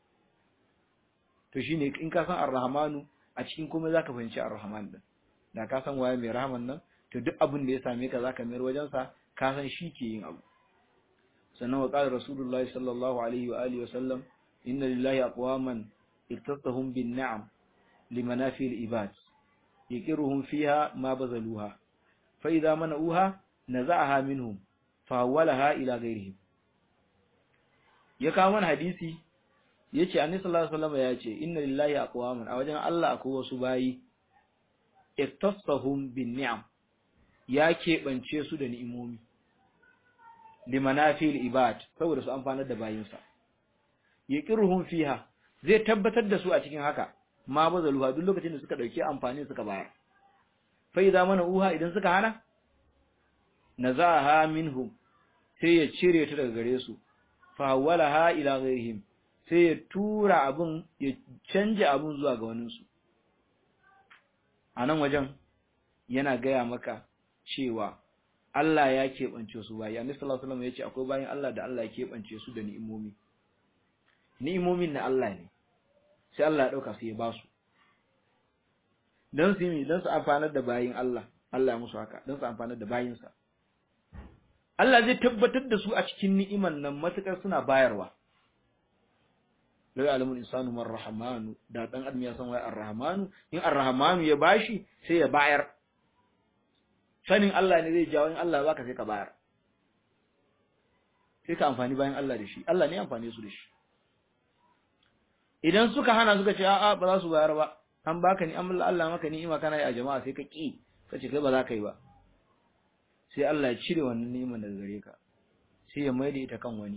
A: to shine in ka san ar-rahmanu a cikin komai zaka fahimci ar-rahman din da ka san waye mai rahman nan to duk abin da ya same ka zaka mayar wajen sa ka san shi ke yin abu sannan wa qala rasulullahi sallallahu alaihi wa alihi wa sallam inna lillahi aqwaman iktasahum bin ni'am limanafi al-ibad yaqiruhum fiha ma bazaluha fa idza mana'uha naza'aha minhum fa hawalaha ila ghayrihim ya kawo mana hadisi yace annabi sallallahu alaihi wasallam yace inna lillahi aqwaman a wajen Allah akwai wasu bayi iktasahum bin ni'am ya keɓance su da ni'imomi limanafil ibad saboda su amfanar da bayinsa yaqiruhum fiha zai tabbatar da su a cikin haka ma bazaluha duk lokacin da suka dauki amfani suka bayar fa idza mana uha idan suka hana nazaha minhum sai ya cire ta daga gare su fa hawalaha ila ghairihim sai ya tura abun ya canja abun zuwa ga waninsu a nan wajen yana gaya maka cewa Allah ya keɓance su bayi annabi sallallahu alaihi wasallam ya ce akwai bayin Allah da Allah ya keɓance su da ni'imomi ni'imomin na Allah ne sai Allah ya dauka su ya ba su dan su yi dan su amfanar da bayin Allah Allah ya musu haka dan su amfanar da bayinsa Allah zai tabbatar da su a cikin ni'iman nan matukar suna bayarwa lau alamul insanu man rahmanu da dan adam ya san wai ar-rahmanu in ar-rahmanu ya bashi sai ya bayar sanin Allah ne zai jawo in Allah ya baka sai ka bayar sai ka amfani bayan Allah da shi Allah ne amfane su da shi idan suka hana suka ce a'a ba za su bayar ba an baka ni amma Allah maka ni'ima kana yi a jama'a sai ka ki ka ce kai ba za ka yi ba sai Allah ya cire wannan ni'imar daga gare ka sai ya maida ita kan wani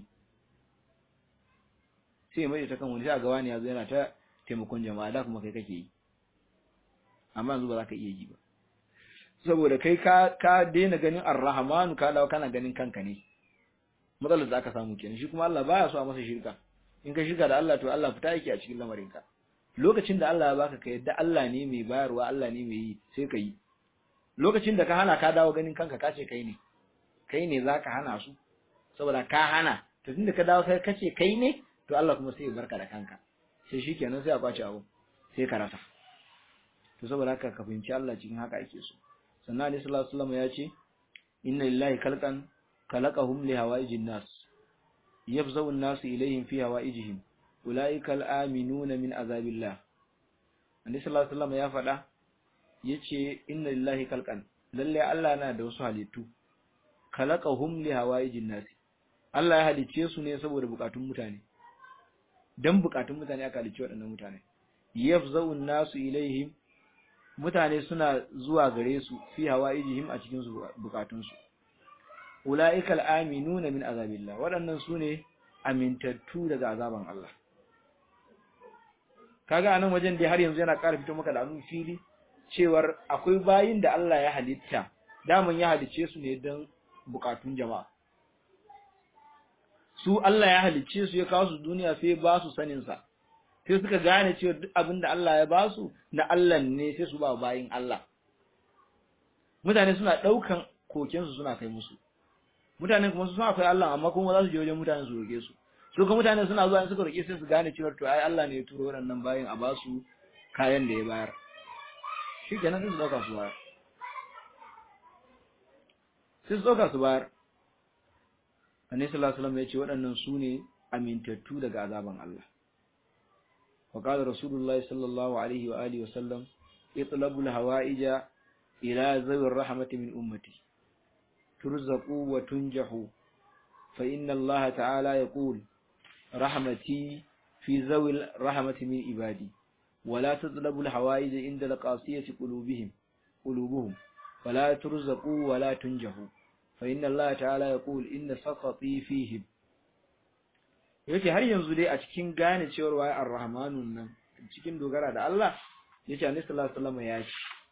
A: sai ya maida ta kan wani sai ga wani yazo yana ta taimakon jama'a da kuma kai kake yi amma yanzu ba za ka iya yi ba saboda kai ka ka daina ganin ar-rahmanu ka dawo kana ganin kanka ne matsalar da aka samu kenan shi kuma Allah baya so a masa shirka in ka shirka da Allah to Allah fita yake a cikin lamarin ka lokacin da Allah ya baka ka yadda Allah ne mai bayarwa Allah ne mai yi sai ka yi lokacin da ka hana ka dawo ganin kanka ka ce kai ne kai ne zaka hana su saboda ka hana to tunda ka dawo kai kace kai ne to Allah kuma sai ya barka da kanka sai shikenan sai a kwace abu sai ka rasa to saboda haka ka fahimci Allah cikin haka ake so sannan Ali sallallahu alaihi wasallam ya ce inna lillahi khalqan khalaqahum li hawaijin nas yafzau an-nas ilayhim fi hawaijihim ulaika al-aminuna min azabillah Ali sallallahu alaihi wasallam ya faɗa yace inna lillahi khalqan lalle Allah na da wasu halittu khalaqahum li hawaijin nas Allah ya halice su ne saboda bukatun mutane dan bukatun mutane aka halice waɗannan mutane yafzau an-nasu ilaihim mutane suna zuwa gare su fi hawaijihim a cikin bukatun su ulaikal aminuna min azabillah waɗannan sune amintattu daga azaban Allah kaga anan wajen dai har yanzu yana ƙara fito maka da annu fili cewar akwai bayin da Allah ya halitta daman ya halice su ne don bukatun jama'a su Allah ya halicce su ya kawo su duniya sai ba su sanin sa sai suka gane cewa duk abin da Allah ya ba su na Allah ne sai su ba bayin Allah mutane suna daukan koken su suna kai musu mutane kuma su suna akwai Allah amma kuma za su je wajen mutane su roke su su kuma mutane suna zuwa in suka roke sai su gane cewa to ai Allah ne ya turo waɗannan bayin a ba su kayan da ya bayar shi kenan sai su dauka su bayar sai su dauka su bayar Annabi sallallahu alaihi wasallam ya ce waɗannan su ne amintattu daga azaban Allah. Wa qala Rasulullahi sallallahu alaihi wa alihi wasallam itlabu al-hawa'ija ila zawir rahmati min ummati turzaqu wa tunjahu fa inna Allah ta'ala yaqul rahmati fi zawil rahmati min ibadi wa la tatlabu al-hawa'ija inda al-qasiyati qulubihim qulubuhum fala turzaqu wa la tunjahu فإن الله تعالى يقول إن سقطي فيهم yace har yanzu dai a cikin gane cewar waye ar-rahmanun nan cikin dogara da Allah yace annabi sallallahu alaihi wasallam ya ce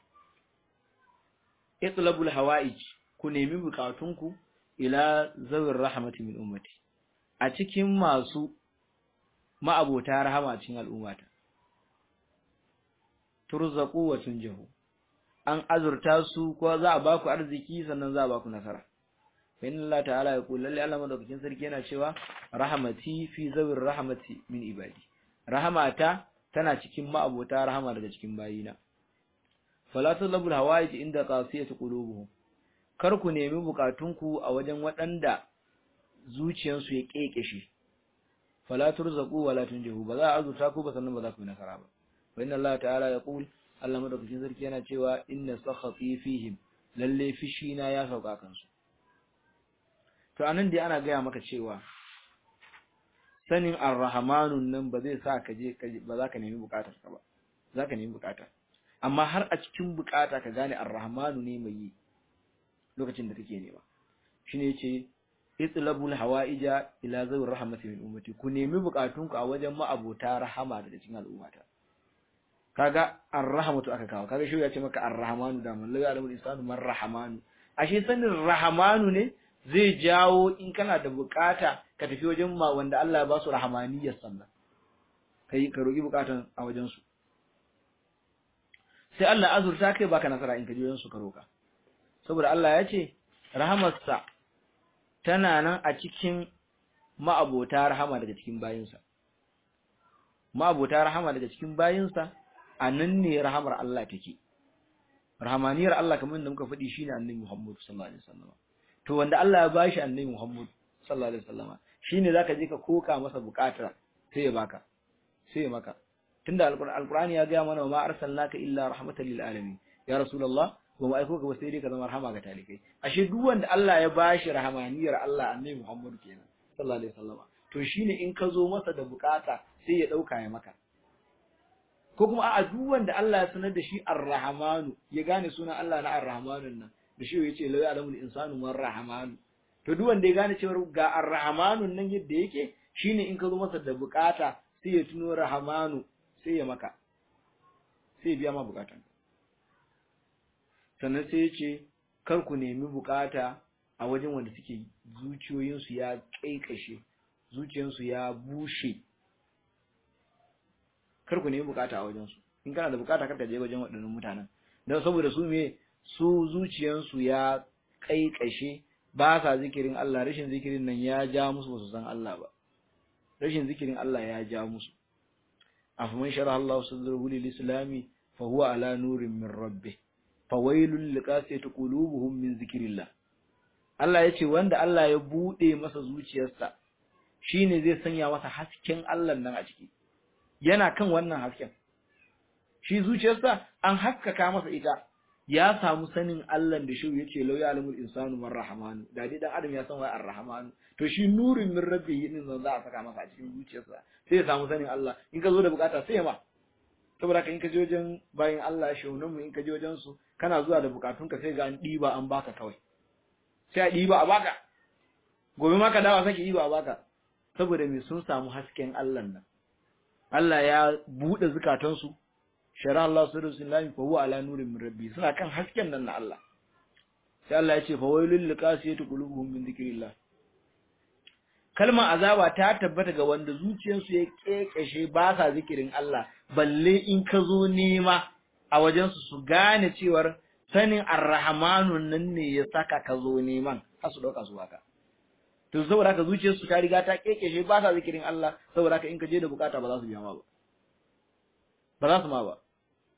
A: itlabul hawaij ku nemi bukatunku ila zawir rahmati min ummati a cikin masu ma'abota rahama cikin al'ummata turzaqu wa tunjahu an azurta su ko za a baku arziki sannan za a baku nasara fa inna Allah ta'ala ya kula lalle Allah madaukakin sarki yana cewa rahmati fi zawir rahmati min ibadi rahmata tana cikin ma'abota rahama daga cikin bayina fala talabul hawaij inda qasiyatu qulubuhum kar ku nemi bukatunku a wajen waɗanda zuciyansu ya kekeshe fala turzaqu wala tunjihu ba za a azurta ku ba sannan ba za ku yi nasara ba wa inna Allah ta'ala yaqul Allah madaukakin sarki yana cewa inna sakhati fihim lalle fishi na ya sauka kansu to anan dai ana gaya maka cewa sanin ar-rahmanun nan ba zai sa ka je ba za ka nemi bukatar ka ba za ka nemi bukata amma har a cikin bukata ka gane ar-rahmanu ne mai yi lokacin da kake nema shine yace itlabul hawaija ila zawir rahmati min ummati ku nemi bukatunku a wajen ma'abota rahama daga cikin al'ummata kaga ar-rahmatu aka kawo kaga shi ya ce maka ar-rahmanu da man laga alamul insanu man rahmanu ashe sanin rahmanu ne zai jawo in kana da bukata ka tafi wajen ma wanda Allah ya ba su rahmaniyar sannan kai ka roki bukatan a wajen su sai Allah azurta kai baka nasara in ka je wajen su ka roka saboda Allah ya ce rahamarsa tana nan a cikin ma'abota rahama daga cikin bayinsa ma'abota rahama daga cikin bayinsa a nan ne rahamar Allah take rahamaniyar Allah kamar da muka faɗi shine annabi Muhammad sallallahu alaihi wasallam to wanda Allah ya bashi annabi Muhammad sallallahu alaihi wasallam shine zaka je ka koka masa bukata sai ya baka sai ya maka tunda alqur'ani ya ga mana ma arsalnaka illa rahmatan lil alamin ya rasulullah ba mu aiko ka ba sai dai ka zama rahama ga talikai ashe duk wanda Allah ya bashi rahamaniyar Allah annabi Muhammad kenan sallallahu alaihi wasallam to shine in ka zo masa da bukata sai ya dauka ya maka ko kuma a'a duk wanda Allah ya sanar da shi Ar-Rahmanu ya gane sunan Allah na Ar-Rahmanun nan da shi yace la ya'lamu al-insanu man rahmanu to duk wanda ya gane cewa ga Ar-Rahmanun nan yadda yake shine in ka zo masa da bukata sai ya tuno Rahmanu sai ya maka sai ya biya ma bukatan sannan sai ya ce kar ku nemi bukata a wajen wanda suke zuciyoyinsu ya kaikashe zuciyarsu ya bushe kar ku nemi bukata a wajen su in kana da bukata kar ka je wajen waɗannan mutanen don saboda su me su zuciyarsu ya kaikashe ba sa zikirin Allah rashin zikirin nan ya ja musu ba su san Allah ba rashin zikirin Allah ya ja musu afaman shara Allah sadrahu lil islami fa huwa ala nurin min rabbih fawailul liqasiyati qulubuhum min zikrillah Allah yace wanda Allah ya bude masa zuciyarsa shine zai sanya masa hasken Allah nan a ciki yana kan wannan hasken shi zuciyarsa an haskaka masa ita ya samu sanin Allah da shi yace law ya'lamul insanu man rahmanu da dai dan adam ya san wai ar-rahmanu to shi nurin min rabbihi din zan za a saka masa a cikin zuciyarsa sai ya samu sanin Allah in ka zo da bukata sai ma saboda ka in ka je wajen bayan Allah shaunan mu in ka je wajen su kana zuwa da bukatunka sai ga an diba an baka kawai sai a diba a baka gobe ma ka dawo sake diba a baka saboda me sun samu hasken Allah nan Allah ya bude zukatansu shara Allah su rasulullahi fa huwa ala nurin min rabbi suna kan hasken nan na Allah sai Allah ya ce fa wailul liqasiyati qulubuhum min dhikrillah kalmar azaba ta tabbata ga wanda zuciyarsu ya kekeshe ba sa zikirin Allah balle in ka zo nema a wajen su su gane cewar sanin arrahmanu nan ne ya saka ka zo neman har su dauka su haka to saboda haka zuciyarsu ta riga ta kekeshe ba sa zikirin Allah saboda haka in ka je da bukata ba za su biya ma ba ba za su ma ba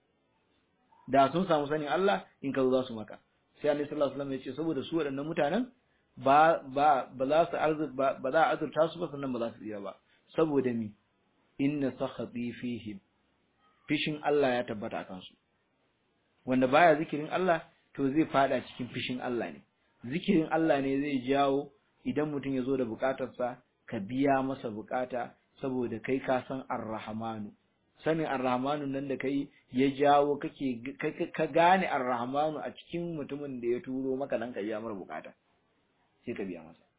A: da sun samu sanin Allah in ka zo za su maka sai Annabi sallallahu alaihi wasallam ya ce saboda su waɗannan mutanen ba ba ba za su arzu ba za a azurta su ba sannan ba za su iya ba saboda mi inna sakhati fihim fishin Allah ya tabbata akan su wanda baya zikirin Allah to zai fada cikin fishin Allah ne zikirin Allah ne zai jawo idan mutum ya zo da bukatarsa ka biya masa bukata saboda kai ka san ar-rahmanu sanin ar-rahmanu nan da kai ya jawo kake ka gane ar-rahmanu a cikin mutumin da ya turo maka dan ka biya masa bukata sai ka biya masa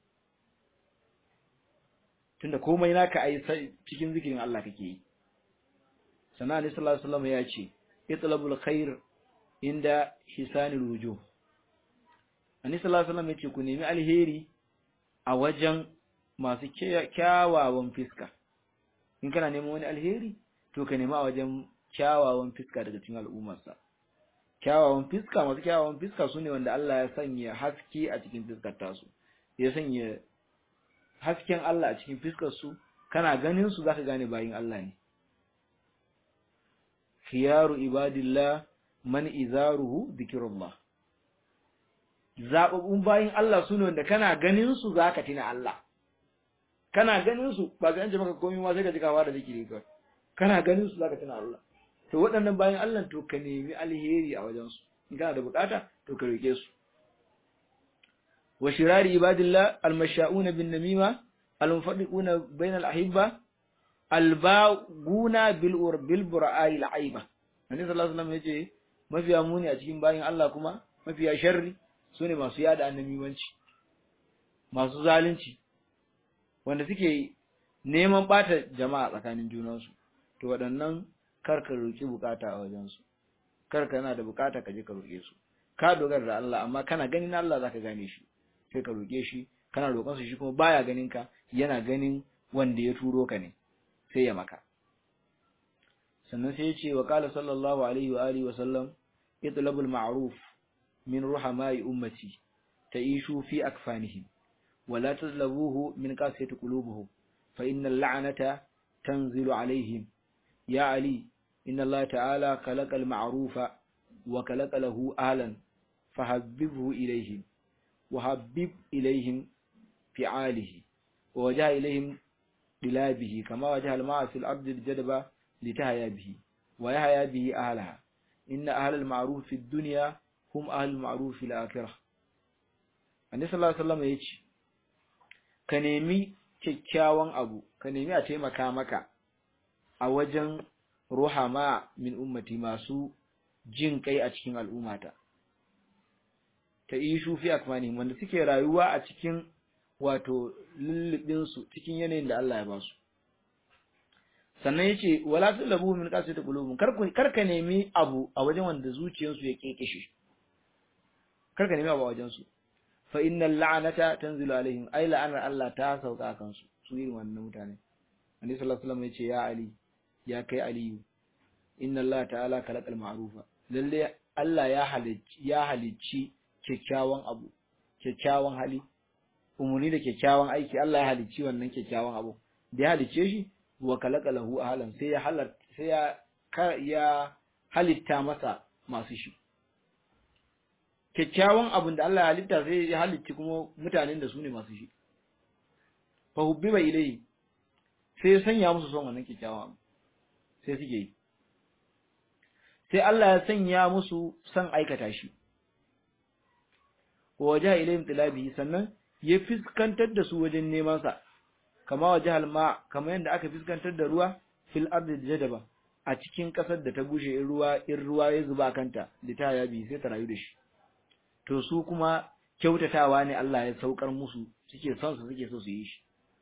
A: tunda komai naka ai cikin zikirin Allah kake yi sannan Annabi sallallahu alaihi wasallam ya ce itlabul khair inda hisanil wujuh Annabi sallallahu alaihi wasallam ya ce ku nemi alheri a wajen masu kyawawan fiska in kana neman wani alheri to ka nemi a wajen kyawawan fiska daga cikin al'ummarsa kyawawan fiska masu kyawawan fiska su ne wanda Allah ya sanya haske a cikin fiskar tasu ya sanya hasken Allah a cikin fiskar su kana ganin su zaka gane bayin Allah ne khiyaru ibadillah man izaruhu dhikrullah zababbun bayin Allah sune wanda kana ganin su zaka tina Allah kana ganin su ba ga an maka komai ma sai ka ji kawa da zikiri kawai kana ganin su zaka tina Allah to waɗannan bayin Allah to ka nemi alheri a wajen su in kana da bukata to ka roke su wa shirari ibadillah almasha'una bin namima almunfadiquna bainal ahibba albaguna bil ur bil bura'i al'aiba annabi sallallahu alaihi wasallam yace mafiya muni a cikin bayin Allah kuma mafiya sharri sune masu yada annabiwanci masu zalunci wanda suke neman bata jama'a tsakanin junansu to waɗannan kar ka roki bukata a wajen su kar ka na da bukata ka je ka roke su ka dogara da Allah amma kana ganin Allah zaka gane shi sai ka roke shi kana roƙon su shi kuma baya ganin ka yana ganin wanda ya turo ka ne sai ya maka sannan sai ya ce wa qala sallallahu alaihi wa alihi wa sallam itlabul ma'ruf min ruhamai ummati ta'ishu fi akfanihim wa la tazlabuhu min qasiyati qulubuhum fa innal la'nata tanzilu alaihim ya ali inna Allah ta'ala khalaqal ma'rufa wa khalaqa lahu ahlan fahabbibhu ilayhim وحبب إليهم فعاله ووجه إليهم دلابه كما وجه الماء في الأرض الجدبة لتهيا به ويهيا به أهلها إن أهل المعروف في الدنيا هم أهل المعروف في الآخرة النبي صلى الله عليه وسلم يجي ka nemi kyakkyawan abu ka nemi a taimaka maka a wajen ruhama min ummati masu jin kai a cikin al'ummata ta ishu fi akmani wanda suke rayuwa a cikin wato lullubin su cikin yanayin da Allah ya ba su sannan yace wala tulabu min qasati qulubum kar ku kar ka nemi abu a wajen wanda zuciyarsu ya kekeshe kar ka nemi abu a wajen su fa innal la'nata tanzilu alaihim ay la'anar Allah ta sauka kan su su irin wannan mutane Annabi sallallahu alaihi wasallam yace ya ali ya kai aliyu inna Allah ta'ala khalaqal ma'rufa lalle Allah ya halicci ya halicci kyakkyawan abu kyakkyawan hali umuni da kyakkyawan aiki Allah ya halicci wannan kyakkyawan abu da ya halicce shi wa kalaka lahu ahlan sai ya halar sai ya ya halitta masa masu shi kyakkyawan abun da Allah ya halitta sai ya halicci kuma mutanen da su ne masu shi fa hubbiba ilayhi sai ya sanya musu son wannan kyakkyawan abu sai suke yi sai Allah ya sanya musu son aikata shi wa wajaha ilayhim tilabihi sannan ya fiskantar da su wajen neman sa kama wajahal ma kama yanda aka fiskantar da ruwa fil ardi jadaba a cikin kasar da ta bushe in ruwa in ruwa ya zuba kanta da ta yabi sai ta rayu da shi to su kuma kyautatawa ne Allah ya saukar musu suke son su suke so su yi shi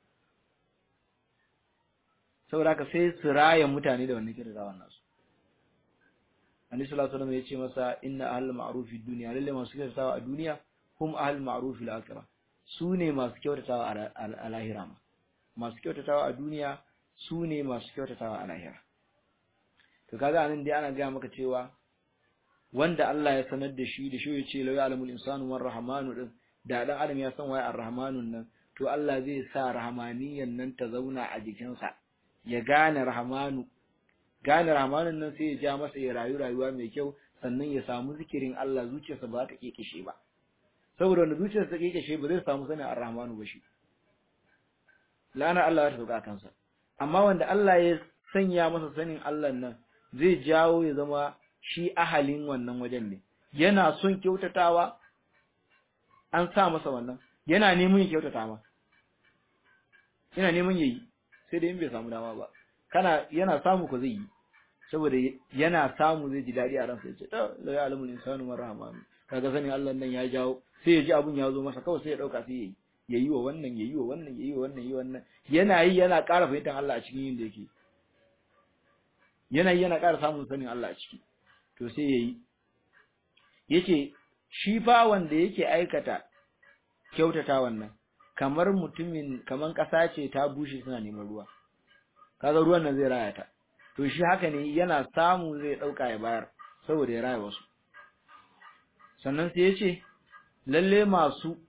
A: saboda haka sai su raya mutane da wannan kyautatawan nasu Annabi sallallahu alaihi wasallam ya ce masa inna ahlul ma'ruf fi dunya lalle masu kyautatawa a duniya hum ahlul ma'ruf fil akhirah su ne masu kyautatawa a lahira ma masu kyautatawa a duniya su ne masu kyautatawa a lahira to kaga anan dai ana gaya maka cewa wanda Allah ya sanar da shi da shi ya ce lawi alamul insanu war rahmanu din da dan adam ya san waye ar-rahmanun nan to Allah zai sa rahmaniyan nan ta zauna a jikinsa ya gane rahmanu gane rahmanun nan sai ya ja masa ya rayu rayuwa mai kyau sannan ya samu zikirin Allah zuciyarsa ba ta kekeshe ba saboda wanda zuciyarsa ta kekeshe ba zai samu sanin ar-rahmanu ba shi lana Allah ta sauka kansa amma wanda Allah ya sanya masa sanin Allah nan zai jawo ya zama shi ahalin wannan wajen ne yana son kyautatawa an sa masa wannan yana neman ya kyautata ma yana neman yayi sai dai in bai samu dama ba kana yana samu ko zai yi saboda yana samu zai ji dadi a ransa yace to la ya'lamu insanu man rahmanu kaga sanin Allah nan ya jawo sai ya ji abun ya zo masa kawai sai ya dauka sai yayi yayi wa wannan yayi wa wannan yayi wa wannan yayi wannan yana yi yana ƙara fahimtar Allah a cikin yin da yake yana yi yana ƙara samun sanin Allah a ciki to sai yayi yace shi fa wanda yake aikata kyautata wannan kamar mutumin kaman ƙasa ce ta bushe suna neman ruwa kaga ruwan nan zai raya ta to shi haka ne yana samu zai dauka ya bayar saboda ya raya wasu sannan sai yace lalle masu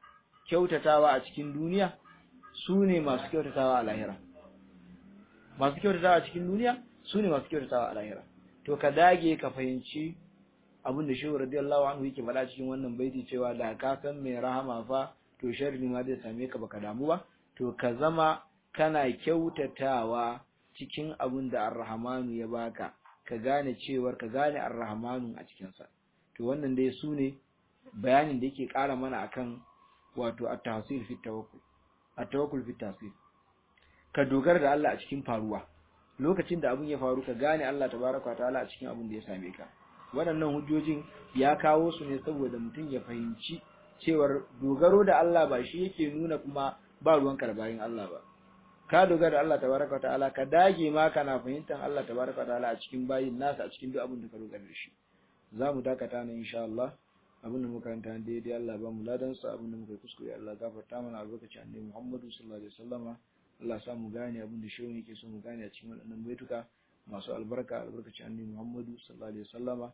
A: kyautatawa a cikin duniya su ne masu kyautatawa a lahira masu kyautatawa a cikin duniya su ne masu kyautatawa a lahira to ka dage ka fahimci abin da shehu radiyallahu anhu yake faɗa cikin wannan baiti cewa da ka san mai rahama fa to sharri ma zai same ka baka damu ba to ka zama kana kyautatawa cikin abin da arrahmanu ya baka ka gane cewar ka gane arrahmanu a cikinsa to wannan dai su ne bayanin da yake ƙara mana akan wato at-tahsil fi tawakkul at-tawakkul fi tahsil ka dogara da Allah a cikin faruwa lokacin da abin ya faru ka gane Allah tabaraka ta'ala a cikin abin da ya same ka waɗannan hujjojin ya kawo su ne saboda mutum ya fahimci cewar dogaro da Allah ba shi yake nuna kuma ba ruwan karbayin Allah ba ka dogara da Allah tabaraka ta'ala ka dage ma kana fahimtar Allah tabaraka ta'ala a cikin bayin nasa a cikin duk abin da ka dogara da shi za mu dakata nan insha Allah abin da muka ranta daidai Allah ba mu ladan sa abin da muka yi kuskure Allah gafarta mana albarkacin annabi Muhammadu sallallahu alaihi wasallama Allah sa mu gane abin da shehu yake so mu gane a cikin waɗannan baituka masu albarka albarkacin annabi Muhammadu sallallahu alaihi wasallama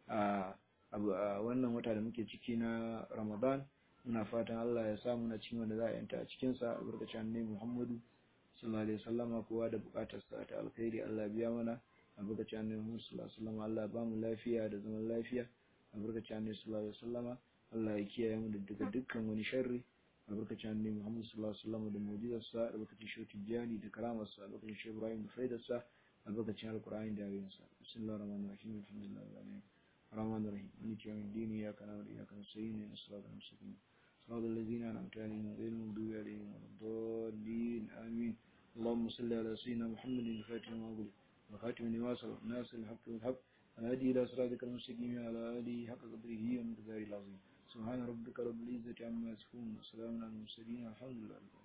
A: a wannan wata da muke ciki na Ramadan muna fatan Allah ya sa muna cikin wanda za a yanta a cikin sa albarkacin annabi Muhammadu sallallahu alaihi wasallama kowa da bukatar sa ta alkhairi Allah biya mana albarkacin annabi Muhammad sallallahu alaihi wasallama Allah ba mu lafiya da zaman lafiya albarkacin annabi sallallahu alaihi wasallama Allah ya kiyaye mu daga dukkan wani sharri albarkacin annabi Muhammad sallallahu alaihi wasallama da mu'jizarsa albarkacin shi tijani da karamarsa albarkacin shi Ibrahim da faidarsa albarkacin alqur'ani da ayoyinsa bismillahir rahmanir rahim alhamdulillahi rabbil alamin الرحمن الرحيم مالك يوم الدين إياك نعبد وإياك نستعين اهدنا الصراط المستقيم صراط الذين أنعمت عليهم غير المغضوب عليهم ولا الضالين آمين اللهم صل على سيدنا محمد الفاتح لما أغلق وخاتم لما سبق ناصر الحق والحق الهادي إلى صراطك المستقيم على آله حق قدره ومقداره العظيم سبحان ربك رب العزة عما يصفون وسلام على المرسلين الحمد لله